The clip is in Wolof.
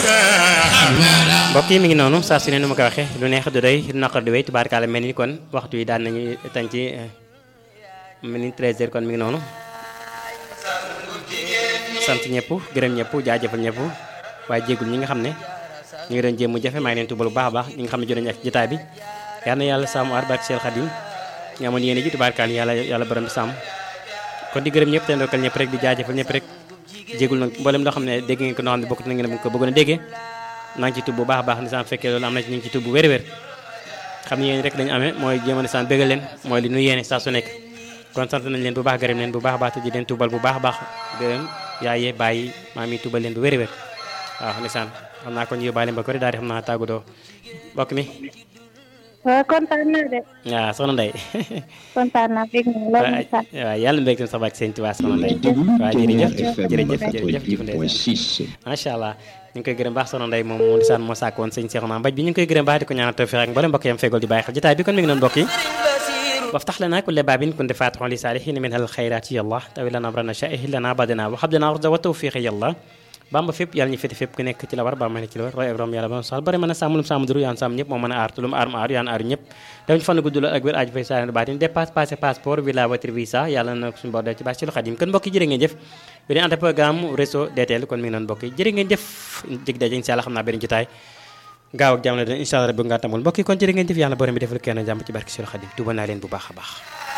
mbokk yi mi ngi noonu saa su ne nu ma ko waxee lu neex du doy lu naqar du wéy tubaarkaale mel ni kon waxtu yi daan nañu tañ ci mel ni 13h kon mi ngi noonu sant ñëpp gërëm ñëpp jaajëfal ñëpp waaye jéegul ñi nga xam ne ñu ngi doon jéem mu jafe maa ngi leen tubal bu baax a baax ñi nga xam ne jot nañu ak jotaay bi yal na yàlla sàmm aar barke Seex Xadim ñu amoon yéene ji tubaarkaale yàlla yàlla borom bi sàmm kon di gërëm ñëpp te ndokkal ñëpp rek di jaajëfal ñëpp rek jéegul nag mboolem loo xam ne dégg ngeen ko noo xam ne bokkut na ngeen ko bëggoon a déggee naa ngi ci tub bu baax a baax nisaan fekkee loolu am na ci ñu ngi ci tub bu wér-wér xam ne yéen rek dañu amee mooy jéem a nisaan bëggal leen mooy li nu yéene saa su nekk kon sant nañ leen bu baax gërëm leen bu baax a baax te di leen tubal bu baax a baax gërëm yaayee bàyyi maam yi tubal leen bu wér-wér waaw nisaan xam naa kon yóbbaale mbokk rek daal di xam naa tàggatoo mbokk mi waaw kontaan naa de. waaw soxna Ndeye kontaan naa dégg nga loolu mooy sax. waaw yàlla mbég tam sax bak sëñ Tuubaa soxna Ndeye waaw jërëjëf jërëjëf jërëjëf jëf Ndeye macha allah ñu ngi koy gërëm baax soxna Ndeye moom moo di saan moo sàkk woon sëñ Seexuna Mbaj bi ñu ngi koy gërëm baax di ko ñaanal tawfiq ak mboolem mbokk yam feegol di bàyyi xel jotaay bi kon mi ngi noonu mbokk yi وافتح لنا كل باب كنت فاتحا لصالحين منها الخيرات يا الله تاوي لنا امرنا شائه لنا بدنا وحب لنا رضا وتوفيق يا الله bamba fépp yàlla ñu féete fépp ku nekk ci la war ba ma ne ci la war roy Ibrahima yàlla ba sal bari mën a sàmm lu mu sàmm duru yaan sàmm ñëpp moo mën a aar te lu mu aar mu aar yaan aar ñëpp dañ fan gudd la ak wér aaju fay saa baatin dépasse passé passeport villa voiture visa yàlla na suñu bor dee ci baax ci lu xadim kon mbokk yi jërë ngeen jëf beneen ante programme réseau DTL kon mi ngi noonu mbokk yi jërë ngeen jëf jëg daje incha allah xam naa beneen jotaay gaaw ak jamono dina incha allah rabbi nga tamul mbokk yi kon jërë ngeen jëf yàlla borom bi defal kenn jàmm ci barke ci lu xadim tuba naa leen bu baax a baax